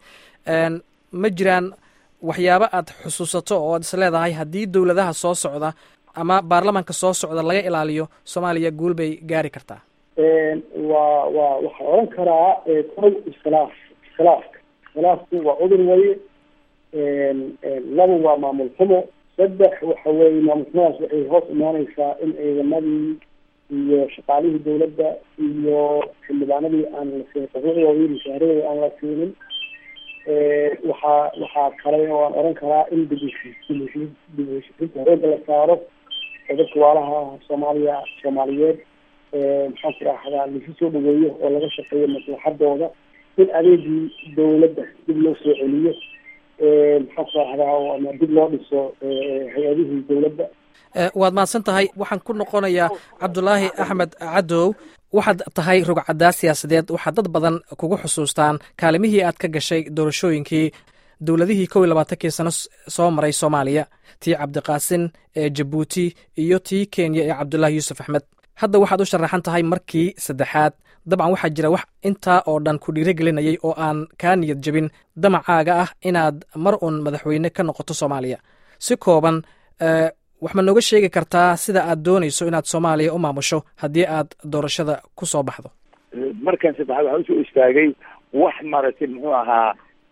ma jiraan waxyaabo aad xusuusato oo aad is leedahay haddii dowladaha soo socda ama baarlamaanka soo socda laga ilaaliyo soomaaliya guul bay gaari kartaa waa waa waxaa odhan karaa kow iskhilaaf iskhilaafka iskhilaafku waa cudur waye laba waa maamul xumo saddex waxa weeye maamul xumadaas waxay hoos imaaneysaa in ciidamadii iyo shaqaalihii dawladda iyo xildhibaanadii aan la siinin xuquuqdoodii mushaaradooda aan la siinin waxaa waxaa kale oo aan odhan karaa in dibheshiisiinta horooga la saaro oo dadka waalaha soomaaliya soomaaliyeed maxaan ku raahdaa lasu soo dhaweeyo oo laga shaqeeyo maslaxadooda in adeegii dawladda dib loo soo celiyo maxaan ku raahdaa ama dib loo dhiso hay-adihii dawladda waad mahadsan tahay waxaan ku noqonayaa cabdulaahi axmed cadow waxaad tahay rugcaddaa siyaasadeed waxaa dad badan kugu xusuustaan kaalimihii aad ka gashay doorashooyinkii dowladihii kow iyo labaatankii sano soo maray soomaaliya tii cabdiqaasin ee jabuuti iyo tii kenya ee cabdulaahi yuusuf axmed hadda waxaad u sharaxan tahay markii saddexaad dabcan waxaa jira wax intaa oo dhan ku dhiirigelinayay oo aan kaa niyad jebin damacaaga ah inaad mar uun madaxweyne ka noqoto soomaaliya si kooban wax ma nooga sheegi kartaa sida aad doonayso inaad soomaaliya u maamusho haddii aad doorashada ku soo baxdo markan saddexaad waxaa usoo istaagay wax maaragtay muxuu ahaa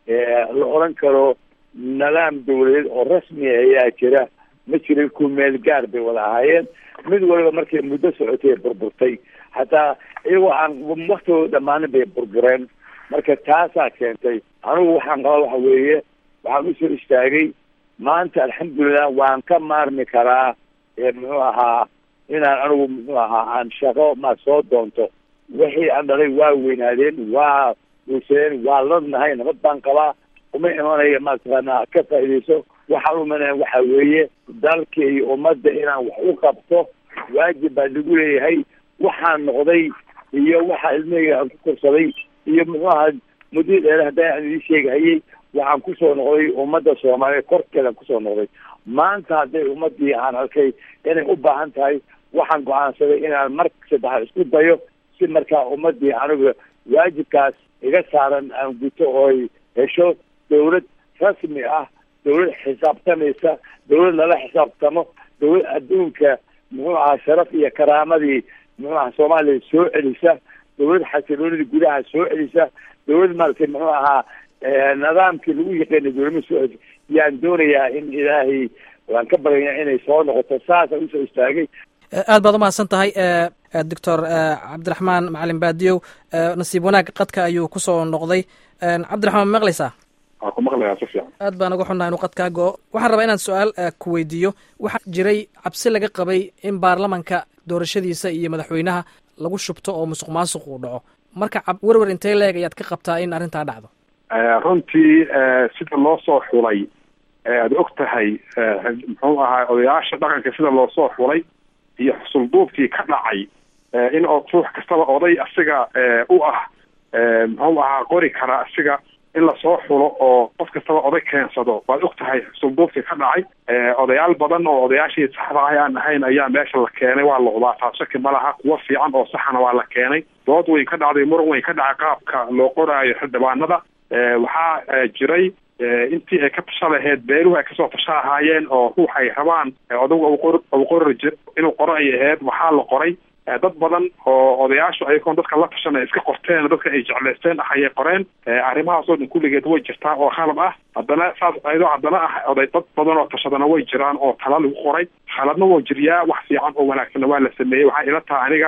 la odran karo nidaam dawladeed oo rasmi ayaa jira ma jirin kumeel gaar bay wada ahaayeen mid waliba markay muddo socotay burburtay hataa iyagoo aan waktooda dhammaanin bay burbureen marka taasaa keentay anigu waxaan qaba waxa weeye waxaan usoo istaagay maanta alxamdulilah waan ka maarmi karaa muxuu ahaa inaan anigu muxuu ahaa aan shaqo ma soo doonto wixii aan dhalay waa weynaadeen waa weysadeen waa ladnahay nabad baan qabaa uma imanaya mataqaanaa ka faaidayso waxaan umanaya waxa weeye dalka iyo ummadda inaan wax u qabto waajib baa lagu leeyahay waxaan noqday iyo waxaa ilmahayga aan ku korsaday iyo muxuu ahaa muddii dheere hadda aan idin sheegahayay waxaan kusoo noqday ummadda soomaaliyeed korkeedaan kusoo noqday maanta hadday ummadii aan arkay inay u baahan tahay waxaan go-aansaday inaan mar saddexaad isku dayo si markaa ummadii aniga waajibkaas iga saaran aan guto ooy hesho dawlad rasmi ah dawlad xisaabtamaysa dawlad lala xisaabtamo dawlad adduunka muxuu ahaa sharaf iyo karaamadii muxuu ahaa soomaaliya soo celisa dawlad xasiloonidii gudaha soo celisa dawlad maaragtay muxuu ahaa nidaamkii lagu yaqaanay dawladma soo celisa yaan doonayaa in ilaahay waan ka baryayaa inay soo noqoto saasaan usoo istaagay aad baad umahadsan tahay doctor cabdiraxmaan macalin baadiyow nasiib wanaag qadka ayuu kusoo noqday cabdiraxmaan ma maqlaysaa waa ku maqlayaa si fiican aad baan uga xunnaha inuu qadkaa go-o waxaan rabaa inaan su-aal ku weydiiyo waxaa jiray cabsi laga qabay in baarlamanka doorashadiisa iyo madaxweynaha lagu shubto oo musuq maasuq uu dhaco marka werwer intee leeg ayaad ka qabtaa in arrintaa dhacdo runtii sida loo soo xulay aada og tahay muxuu ahaa odayaasha dhaqanka sida loo soo xulay iyo xusulduubkii ka dhacay in ruux kastaba oday asiga u ah muxuu ahaa qori kara asiga in lasoo xulo oo qof kastaba oday keensado waad og tahay xusulduubkii ka dhacay odayaal badan oo odayaashii saxda ah aan ahayn ayaa meesha la keenay waa loqdaa taas shaki ma laha kuwo fiican oo saxana waa la keenay dood weyn ka dhacday muran weyn ka dhacay qaabka loo qoraayo xildhibaanada waxaa jiray intii ay ka tasha laheyd beeruhu ay kasoo tasha lahaayeen oo ruux ay rabaan odagu u qori inuu qoro ay aheyd waxaa la qoray dad badan oo odayaashu ayagoon dadka la tashan ay iska qorteen dadka ay jeclaysteen ah ayay qoreen arrimahaasoo dhan kulligeed way jirtaa oo khalad ah haddana saas ayadoo haddana ah oday dad badan oo tashadana way jiraan oo tala lagu qoray khaladna waa jiryaa wax fiican oo wanaagsanna waa la sameeyey waxaa ila taha aniga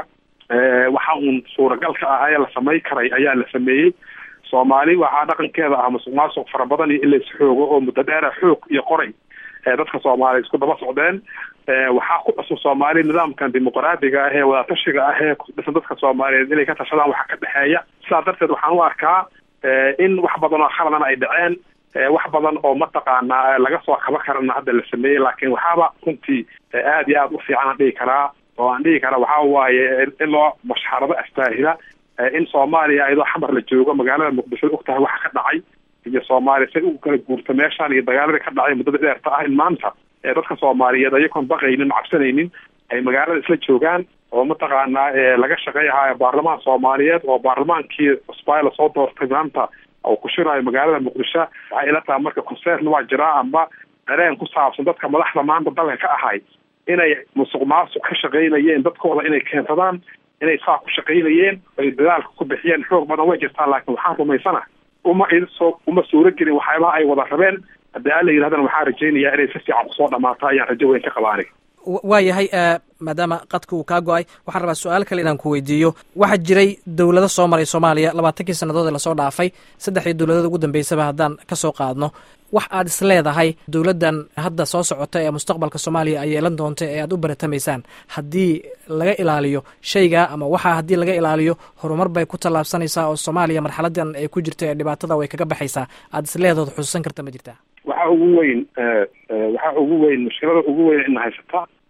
waxa uun suuragal ka ah ee la samay karay ayaa la sameeyey soomaali waxaa dhaqankeeda ah musuq maasuq fara badan iyo in lays xoogo oo muddo dheera xoog iyo qoray dadka soomaaliya isku daba socdeen waxaa ku cusub soomaali nidaamkan dimuqraadiga ah ee wadatashiga ah ee ku dhisan dadka soomaaliyeed inay ka tashadaan waxa ka dhexeeya sidaas darteed waxaan u arkaa in wax badan oo khaladana ay dhaceen wax badan oo mataqaanaa laga soo kaba karana hadda la sameeyey laakiin waxaaba runtii aada iyo aada u fiican aan dhihi karaa oo aan dhihi karaa waxaa waaye in loo mashxarado astaahila in soomaaliya iyadoo xamar la joogo magaalada muqdisho og tahay waxa ka dhacay iyo soomaaliya say u kala guurto meeshaan iyo dagaaladii ka dhacay muddada dheerta ah in maanta dadka soomaaliyeed ayagoon baqaynin cabsanaynin ay magaalada isla joogaan oo mataqaanaa laga shaqeeyahaayo baarlamaan soomaaliyeed oo baarlamaankii cusbaa lasoo doortay maanta oo ku shiraayo magaalada muqdisho waxay ila tahay marka concern waa jiraa amba dareen ku saabsan dadka madaxda maanta dalka ka ahay inay musuq maasuq ka shaqaynayeen dadkooda inay keensadaan inay saa ku shaqaynayeen ay dadaalka ku bixiyeen xoog badan way jirtaa laakiin waxaan rumaysana uma soo uma suuro gelin waxyaabaha ay wada rabeen haddii alla yidhahdana waxaan rajaynayaa inay si fiican kusoo dhamaato ayaan rajo weyn ka qaba aniga waa yahay maadaama qadka uu kaa go-ay waxaan rabaa su-aal kale inaan ku weydiiyo waxaa jiray dowlado soo maray soomaaliya labaatankii sannadood ee lasoo dhaafay saddexdii dowladood ugu dambeysaba haddaan ka soo qaadno wax aad is leedahay dowladdan hadda soo socota ee mustaqbalka soomaaliya ay yeelan doonta ee aad u baratamaysaan haddii laga ilaaliyo shayga ama waxaa haddii laga ilaaliyo horumar bay ku tallaabsanaysaa oo soomaaliya marxaladan ay ku jirta ee dhibaatada way kaga baxaysaa aad is leedahood xusuusan karta ma jirtaa waxaa ugu weyn waxaa ugu weyn mushkilada ugu weyn ina haysata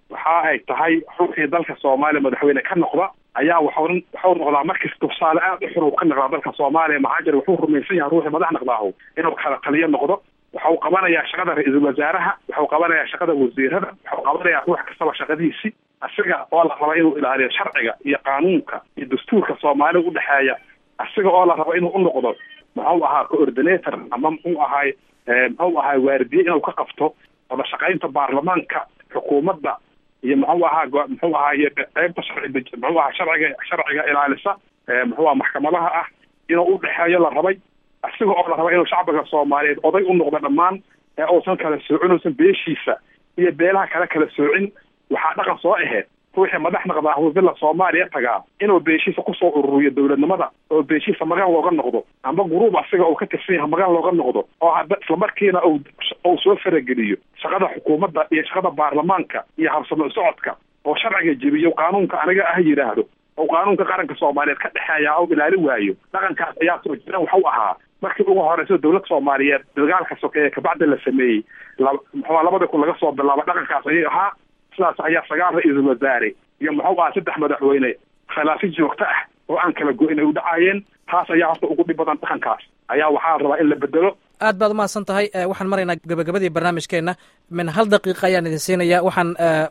waxa ay tahay ruuxii dalka soomaaliya madaxweyne ka noqda ayaa waxau waxau noqdaa markasta tusaale aad u xun uu ka noqdaa dalka soomaaliya maxaa jira wuxuu rumaysan yahay ruuxii madax noqdaahu inuu kala taliyo noqdo waxau qabanayaa shaqada ra-iisul wasaaraha waxau qabanayaa shaqada wasiirada waxau qabanayaa ruux kastaba shaqadiisi asiga oo la raba inuu ilaaliyo sharciga iyo qaanuunka iyo dastuurka soomaalida udhexeeya asiga oo la rabo inuu u noqdo muxuu ahaa coordinator ama muxuu ahaay muxuu ahaay waardiye inuu ka qabto wada shaqaynta baarlamaanka xukuumadda iyo muxuu ahaa muxuu ahaay qeybta sharci muxuu ahaa sharciga sharciga ilaalisa muxuu aha maxkamadaha ah inuu udhexeeyo la rabay asiga oo la raba inuu shacbiga soomaaliyeed oday u noqdo dhammaan ee uusan kala soocin uusan beeshiisa iyo beelaha kale kala soocin waxaa dhaqan soo aheyd ruuxii madax naqdaa villa soomaaliya tagaa inuu beeshiisa kusoo ururiyo dowladnimada oo beeshiisa magan looga noqdo amba guruub asiga uu ka tirsan yahay magan looga noqdo oo hadda islamarkiina u uu soo farageliyo shaqada xukuumadda iyo shaqada baarlamaanka iyo habsamo socodka oo sharciga jebiyo qaanuunka aniga ah yidhaahdo oo qaanuunka qaranka soomaaliyeed ka dhexeeya oo ilaali waayo dhaqankaas ayaa soo jira waxau ahaa markii ugu horeyso dowlad soomaaliyeed dagaalka sokeeye kabacdi la sameeyey muxua labada kun laga soo bilaabo dhaqankaas ayay ahaa sidaas ayaa sagaal ra-iisul wasaare iyo muxuu ahaa saddex madaxweyne khilaafi joogto ah oo aan kala go-in ay u dhacaayeen taas ayaa horta ugu dhib badan dhaqankaas ayaa waxaa rabaa in la bedelo aad baad umahadsan tahay waxaan maraynaa gabagabadii barnaamijkeenna min hal daqiiqa ayaan idin siinaya waxaan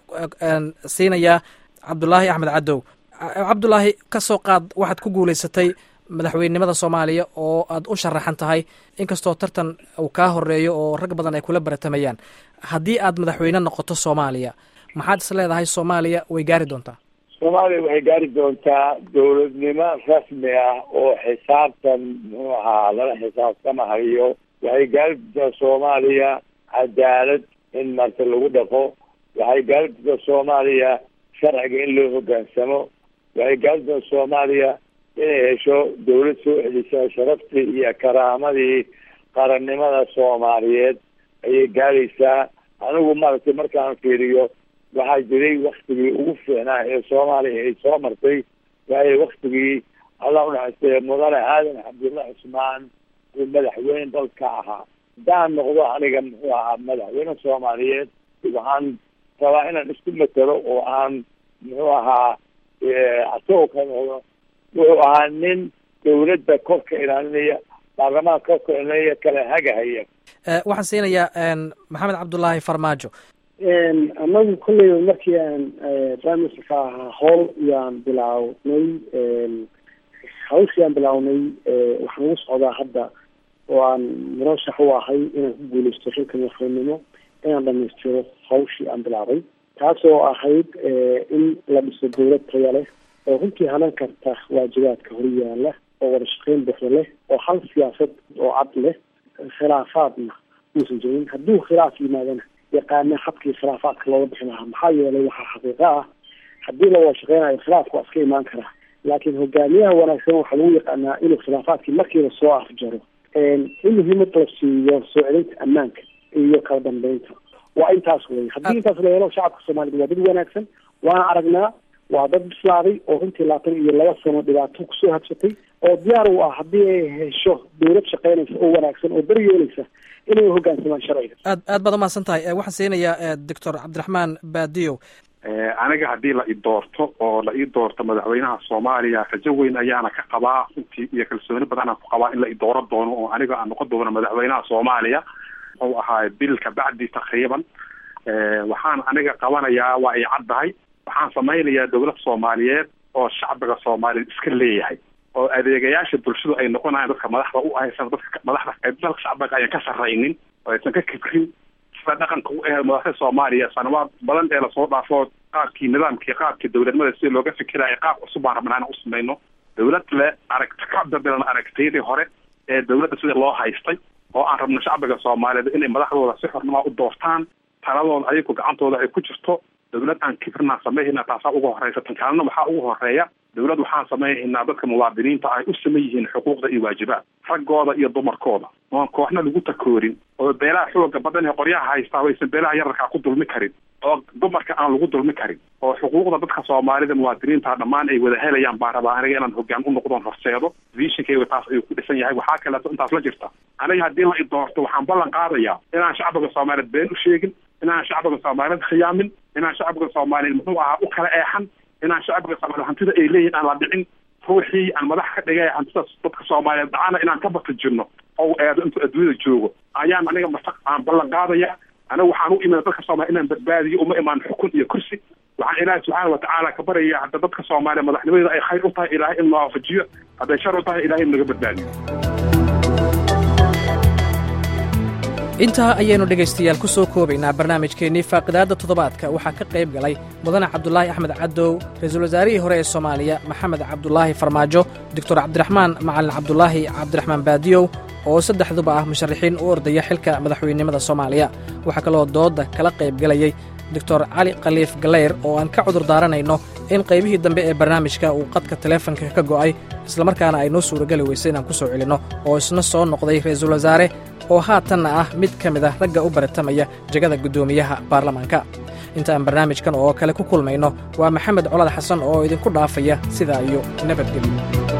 siinayaa cabdulaahi axmed cadow cabdulaahi ka soo qaad waxaad ku guulaysatay madaxweynenimada soomaaliya oo aad u sharaxan tahay inkastoo tartan uu kaa horeeyo oo rag badan ay kula baratamayaan haddii aad madaxweyne noqoto soomaaliya maxaad is leedahay soomaaliya way gaari doontaa soomaaliya waxay gaari doontaa dowladnimo rasmi ah oo xisaabtan muxuu ahaa lala xisaabtamahayo waxay gaari doontaa soomaaliya cadaalad in marta lagu dhaqo waxay gaari doontaa soomaaliya sharciga in loo hogaansamo waxay gaari doontaa soomaaliya inay hesho dawlad soo celisa sharaftii iyo karaamadii qarannimada soomaaliyeed ayay gaaraysaa anigu maaragtay markaan fiiriyo waxaa jiray waktigii ugu fiicnaa ee soomaaliya ay soo martay waayo waktigii allah unaxaystay mudane aadan cabdulla cusmaan uu madaxweyne dalka ahaa haddaan noqdo aniga muxuu ahaa madaxweyne soomaaliyeed waxaan rabaa inaan isku matelo oo aan muxuu ahaa asagoo ka noqdo wuxuu ahaa nin dawladda korka ilaalinaya baarlamaanka korka ilaalinaya kala hagahaya waxaan siinayaa maxamed cabdulaahi farmaajo anagu kolleyba markii aan prime ministerka ahaa howl yaan bilaawnay hawshii aan bilaawnay waxaan ugu socdaa hadda oo aan murashax u ahay inaan ku guuleysto xilka madaxweynenimo inaan dhamaystiro hawshii aan bilaabay taas oo ahayd in la dhiso dawlad taya leh oo runtii hanan karta waajibaadka horyaala oo wada shaqeyn buuxda leh oo hal siyaasad oo cad leh khilaafaadna uusan jirin hadduu khilaaf yimaadana yaqaana habkii khilaafaadka looga bixi lahaa maxaa yeelay waxaa xaqiiqo ah haddii la wada shaqeynayo khilaafka waa iska imaan karaa laakiin hogaamiyaha wanaagsan waxaa lagu yaqaanaa inuu khilaafaadkii markiiba soo afjaro in muhiimad la siiyo soo celinta ammaanka iyo kala dambeynta waa intaas wey haddii intaas la helo shacabka soomaaliyed waa dad wanaagsan waana aragnaa waa dad bislaaday oo runtii labaatan iyo laba sano dhibaato kusoo habsatay oo diyaar u ah haddii ay hesho dawlad shaqeynaysa oo wanaagsan oo daryeelaysa inay hogaansamaan sharciga aad aad baad umahadsan tahay waxaan siinayaa doctor cabdiraxmaan baadiyow aniga haddii la i doorto oo la ii doorto madaxweynaha soomaaliya rajo weyn ayaana ka qabaa runtii iyo kalsooni badanaan ku qabaa in la i dooro doono oo aniga aan noqon doono madaxweynaha soomaaliya wuxuu ahaa bil kabacdi takriiban waxaan aniga qabanayaa waa ay caddahay waxaan samaynayaa dowlad soomaaliyeed oo shacbiga soomaaliyeed iska leeyahay oo adeegayaasha bulshadu ay noqonayaan dadka madaxda u ahaysan dadka madaxda dalka shacbiga ayaan ka sarraynin oo aysan ka kibrin sida dhaqanka u ahe madaxda soomaaliya sanawaad badan ee lasoo dhaafo qaabkii nidaamkii qaabkii dowladnimada sida looga fikiraya qaab cusub baan rabnaa inaan u samayno dowlad le aragti ka dabilan aragtiyadii hore ee dowladda sida loo haystay oo aan rabno shacbiga soomaaliyeed inay madaxdooda si xornima u doortaan taladooda ayagu gacantooda ay ku jirto dowlad aan kibrinaan samayhayna taasaa ugu horeysa tan kalena waxaa ugu horeeya dowlad waxaan samaynaynaa dadka muwaadiniinta ay u saman yihiin xuquuqda iyo waajibaad raggooda iyo dumarkooda oon kooxna lagu takoorin oo beelaha xooga badan ee qoryaha haystaa waysan beelaha yararkaa ku dulmi karin oo dumarka aan lagu dulmi karin oo xuquuqda dadka soomaalida muwaadiniinta dhammaan ay wada helayaan baan rabaa aniga inaan hogaan u noqdoon horseedo vishinkayga taas ayuu ku dhisan yahay waxaa kaleeto intaas la jirta aniga haddii la idoorto waxaan ballan qaadayaa inaan shacbiga soomaaliyeed been u sheegin inaan shacbiga soomaaliyeed khiyaamin inaan shacbiga soomaaliyeed muxuu ahaa u kala eexan inaan shacbiga soomaaliyeed hantida ay leeyihin aan la dhicin ruuxii aan madax ka dhigay hantidaas dadka soomaaliyeed dhacana inaan ka batajirno oo eedo intuu adduunyada joogo ayaan aniga mastaq aan ballan qaadaya aniga waxaan u imina dadka soomaliya inaan badbaadiyo uma imaan xukun iyo kursi waxaan ilaahay subxaana watacaala ka baraya hadda dadka soomaaliya madaxnimadeeda ay khayr u tahay ilaahay in waafajiyo hadday shar u tahay ilahay in naga badbaadiyo intaa ayaynu dhegaystayaal ku soo koobaynaa barnaamijkeennii faaqidaadda toddobaadka waxaa ka qayb galay mudane cabdulaahi axmed cadow ra-iisul wasaarihii hore ee soomaaliya maxamed cabdulaahi farmaajo doctor cabdiraxmaan macalin cabdulaahi cabdiraxmaan baadiyow oo saddexduba ah musharaxiin u ordaya xilka madaxweynenimada soomaaliya waxaa kaloo doodda kala qayb galayey doctor cali khaliif galeyr oo aan ka cudur daaranayno in qaybihii dambe ee barnaamijka uu qadka taleefanka ka go'ay islamarkaana ay noo suurageli weysay inaan ku soo celinno oo isna soo noqday ra-iisul wasaare oo haatanna ah mid ka mid ah ragga u baratamaya jegada guddoomiyaha baarlamaanka intaaan barnaamijkan oo kale ku kulmayno waa maxamed colad xasan oo idinku dhaafaya sidaa iyo nabadgelyo